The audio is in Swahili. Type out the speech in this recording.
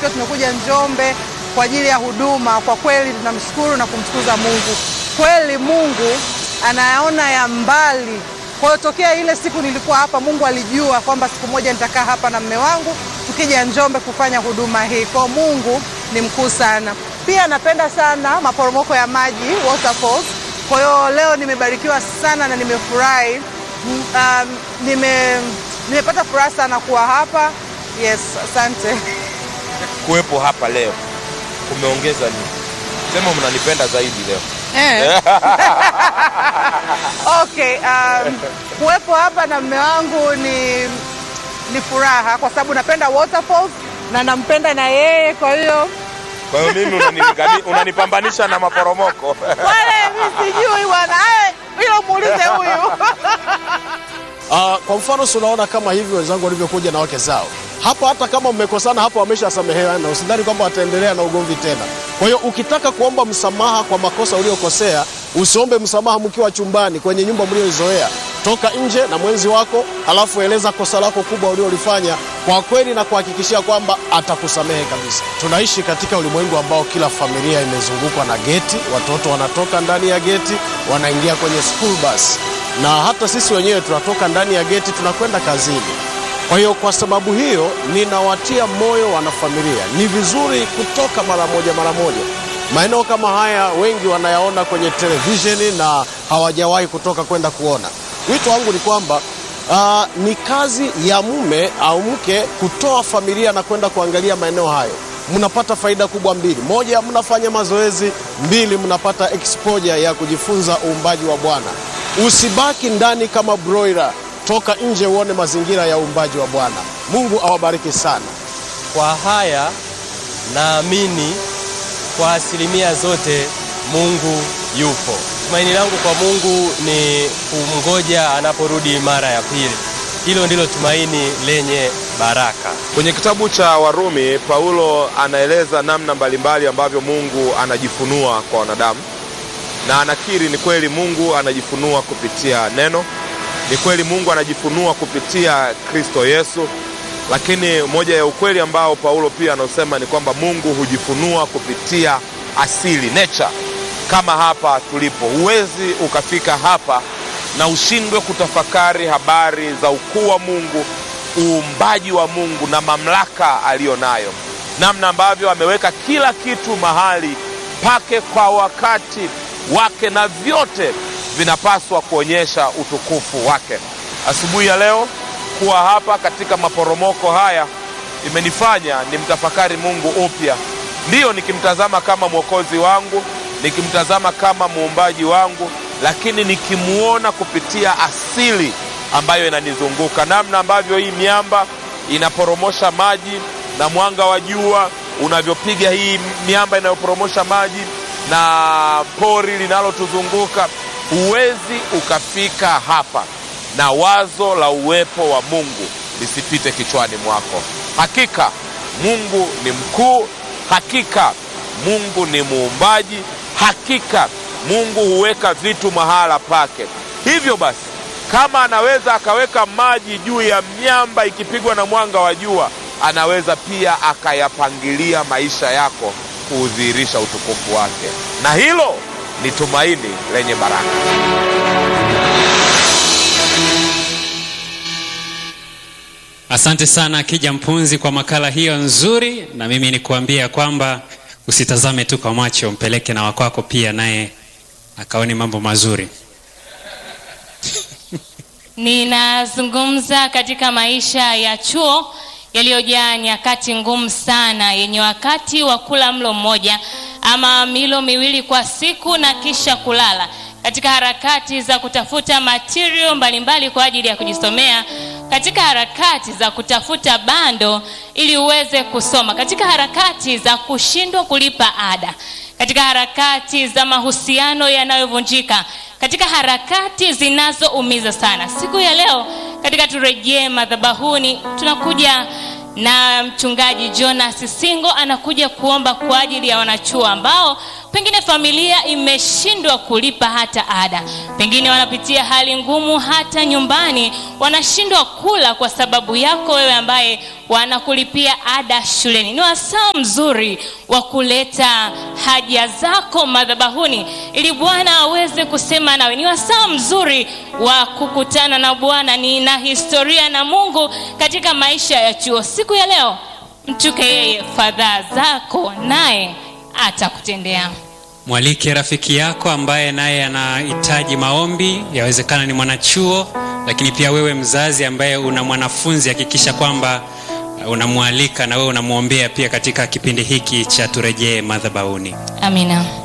tukiwa tumekuja Njombe kwa ajili ya huduma. Kwa kweli tunamshukuru na kumtukuza Mungu. Kweli Mungu anayaona ya mbali. Kwa hiyo tokea ile siku nilikuwa hapa, Mungu alijua kwamba siku moja nitakaa hapa na mme wangu tukija Njombe kufanya huduma hii. Kwa hiyo Mungu ni mkuu sana. Pia napenda sana maporomoko ya maji waterfalls. Kwa hiyo leo nimebarikiwa sana na nimefurahi. Um, nime nimepata furaha sana kuwa hapa. Yes, asante. Kuwepo hapa leo kumeongeza nini? Sema mnanipenda zaidi leo. Eh. Okay, um, kuwepo hapa na mme wangu ni, ni furaha kwa sababu napenda waterfalls na nampenda na yeye, kwa hiyo Kwa hiyo mimi unanilingani- unanipambanisha na maporomoko. wale mi sijui bwana, Eh, hilo muulize huyu. Ah, kwa mfano si unaona kama hivi wenzangu walivyokuja na wake zao hapo, hata kama mmekosana hapo wameshasamehewa, na usidhani kwamba wataendelea na ugomvi tena. Kwa hiyo ukitaka kuomba msamaha kwa makosa uliokosea, usiombe msamaha mkiwa chumbani kwenye nyumba mlioizoea. Toka nje na mwenzi wako, halafu eleza kosa lako kubwa uliolifanya kwa kweli na kuhakikishia kwamba atakusamehe kabisa. Tunaishi katika ulimwengu ambao kila familia imezungukwa na geti, watoto wanatoka ndani ya geti, wanaingia kwenye school bus na hata sisi wenyewe tunatoka ndani ya geti tunakwenda kazini. Kwa hiyo kwa sababu hiyo, ninawatia moyo wanafamilia, ni vizuri kutoka mara moja mara moja. Maeneo kama haya wengi wanayaona kwenye televisheni na hawajawahi kutoka kwenda kuona. Wito wangu ni kwamba ah, ni kazi ya mume au mke kutoa familia na kwenda kuangalia maeneo hayo mnapata faida kubwa mbili. Moja, mnafanya mazoezi; mbili, mnapata exposure ya kujifunza uumbaji wa Bwana. Usibaki ndani kama broiler, toka nje uone mazingira ya uumbaji wa Bwana. Mungu awabariki sana. Kwa haya naamini kwa asilimia zote Mungu yupo. Tumaini langu kwa Mungu ni kumngoja anaporudi mara ya pili. Hilo ndilo tumaini lenye baraka. Kwenye kitabu cha Warumi, Paulo anaeleza namna mbalimbali ambavyo Mungu anajifunua kwa wanadamu, na anakiri ni kweli Mungu anajifunua kupitia neno, ni kweli Mungu anajifunua kupitia Kristo Yesu, lakini moja ya ukweli ambao Paulo pia anaosema ni kwamba Mungu hujifunua kupitia asili, nature. Kama hapa tulipo, huwezi ukafika hapa na ushindwe kutafakari habari za ukuu wa Mungu, uumbaji wa Mungu na mamlaka aliyo nayo, namna ambavyo ameweka kila kitu mahali pake kwa wakati wake, na vyote vinapaswa kuonyesha utukufu wake. Asubuhi ya leo kuwa hapa katika maporomoko haya imenifanya nimtafakari Mungu upya, ndiyo nikimtazama kama mwokozi wangu, nikimtazama kama muumbaji wangu, lakini nikimuona kupitia asili ambayo inanizunguka, namna ambavyo hii miamba inaporomosha maji na mwanga wa jua unavyopiga hii miamba inayoporomosha maji na pori linalotuzunguka. Huwezi ukafika hapa na wazo la uwepo wa Mungu lisipite kichwani mwako. Hakika Mungu ni mkuu, hakika Mungu ni muumbaji, hakika Mungu huweka vitu mahala pake. Hivyo basi, kama anaweza akaweka maji juu ya miamba ikipigwa na mwanga wa jua, anaweza pia akayapangilia maisha yako kuudhihirisha utukufu wake, na hilo ni tumaini lenye baraka. Asante sana Kija Mpunzi kwa makala hiyo nzuri, na mimi ni kuambia kwamba usitazame tu kwa macho, mpeleke na wakwako pia, naye akaone mambo mazuri. Ninazungumza katika maisha ya chuo yaliyojaa nyakati ngumu sana, yenye wakati wa kula mlo mmoja ama milo miwili kwa siku na kisha kulala, katika harakati za kutafuta material mbalimbali kwa ajili ya kujisomea, katika harakati za kutafuta bando ili uweze kusoma, katika harakati za kushindwa kulipa ada, katika harakati za mahusiano yanayovunjika, katika harakati zinazoumiza sana. Siku ya leo katika turejee madhabahuni, tunakuja na mchungaji Jonas Singo anakuja kuomba kwa ajili ya wanachuo ambao pengine familia imeshindwa kulipa hata ada, pengine wanapitia hali ngumu hata nyumbani, wanashindwa kula kwa sababu yako wewe ambaye wanakulipia ada shuleni. Ni wasaa mzuri wa kuleta haja zako madhabahuni ili Bwana aweze kusema nawe. Ni wasaa mzuri wa kukutana na Bwana. Nina historia na Mungu katika maisha ya chuo. Siku ya leo mtuke yeye fadhaa zako, naye atakutendea. Mwalike rafiki yako ambaye naye anahitaji maombi, yawezekana ni mwanachuo, lakini pia wewe mzazi ambaye una mwanafunzi, hakikisha kwamba uh, unamwalika na wewe unamwombea pia katika kipindi hiki cha turejee madhabahuni. Amina.